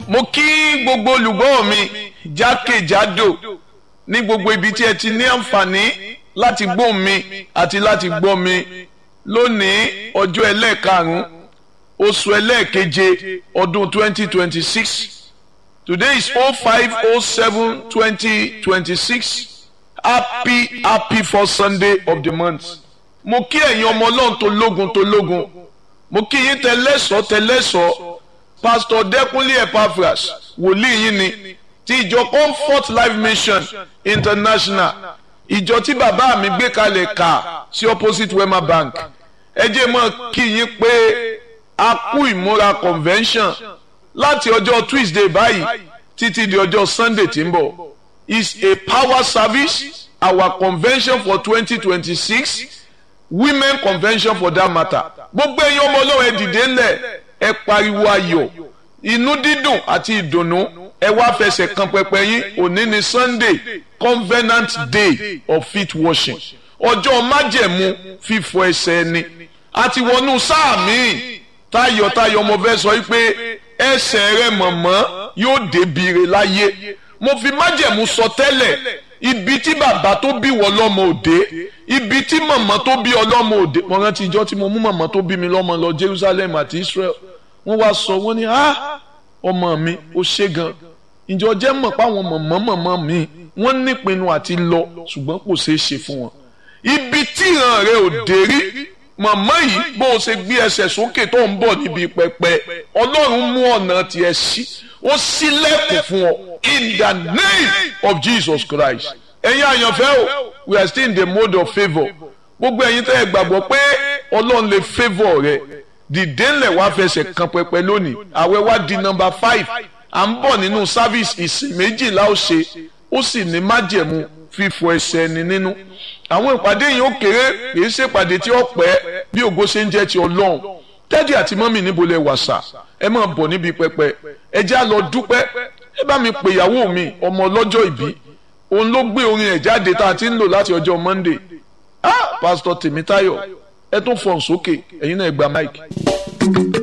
mo kí gbogbo olùgbọ́ mi jákèjádò ní gbogbo ibi tí ẹ ti ní àǹfààní láti gbọ́ mi àti láti gbọ́ mi lónìí ọjọ́ ẹlẹ́ẹ̀karùn-ún oṣù ẹlẹ́ẹ̀keje ọdún 2026 today is 0507 2026 happy happy first sunday of the month mo kí ẹ̀yin ọmọ ọlọ́run tó lógun tó lógun mo kí yín tẹlẹ́sọ̀ tẹlẹ́sọ̀ pastor dẹ́kunlé epaphras wòlíì yín ni ti ìjọ comfort life mission international ìjọ tí bàbá mi gbé kalẹ̀ kà sí opposite wema bank ẹ jẹ́ mọ́ kí yín pé a kú ìmúra convention láti ọjọ́ tuesday báyìí títí di ọjọ́ sunday tí ń bọ̀ is a power service our convention for twenty twenty six women convention for that matter gbogbo ẹ̀yin ọmọ ọlọ́run ẹ dìde ńlẹ̀ ẹ pariwo ayọ̀ inú dídùn àti ìdùnnú ẹ wá fẹsẹ̀ kan pẹpẹ yín òní ni sunday covenant day of feet washing ọjọ́ májẹ̀mú fífọ ẹsẹ̀ ẹni àti wọnú sáà míì tayọ̀tayọ̀ mo fẹ́ sọ pé ẹsẹ̀ rẹ mọ̀mọ́ yóò débìrè láyé mo fi májẹ̀mú sọ tẹ́lẹ̀ ibi tí bàbá tó bí wọ lọ́mọ òde ibi tí mọ̀mọ́ tó bí ọlọ́mọ òde mo rántí ìjọ tí mo mú mọ̀mọ́ tó bí mi lọ́mọ lọ Jerusalem àti Israel wọ́n wá sọ wọ́n ní ah ọmọ mi ó ṣe gan ìjọ jẹ́ mọ̀ páwọn mọ̀mọ́ mọ̀mọ́ mi wọ́n nípinnu àti lọ ṣùgbọ́n kò ṣeé ṣe fún wọn ibi tí ìran rẹ ò dé rí mọ̀mọ́ yìí bó o ṣe gbé ẹsẹ̀ sókè tó ń bọ̀ níbi pẹpẹ ọlọ́run mú ọ̀nà tiẹ̀ sí ó ṣílẹ̀kùn fún ọ in the name of Jesus Christ ẹ̀yin àyànfẹ́ o we are still in the mode of favour gbogbo ẹ̀yin tẹ́ ẹ gbàgbọ́ pé ọlọ́run lè favour rẹ dìde ńlẹ̀ wá fẹsẹ̀ kan pẹpẹ lónìí àwẹ̀ wá di number five à ń bọ̀ nínú service ìsìn méjìlá ó ṣe ó sì ní májẹ̀mú fífọ ẹsẹ̀ ẹni nínú àwọn ìpàdé yìí ó kéré kìí ṣe ìpàdé tí ó pẹ́ bí ògo ṣe ń jẹ́ ti ọlọ́run tẹ́dí àti mọ́mì níbo lẹ wàṣà ẹ máa bọ̀ níbi pẹpẹ ẹ já lọ dúpẹ́ ẹ bá mi pè ìyàwó mi ọmọ ọlọ́jọ́ ìbí òun ló gbé orin ẹ̀ jáde tá a ti ń lò láti ọjọ́ Monday ah pásítọ̀ Tèmítáyọ̀ ẹ tún fọ̀n sókè ẹ̀yin náà ẹ gba máìkì.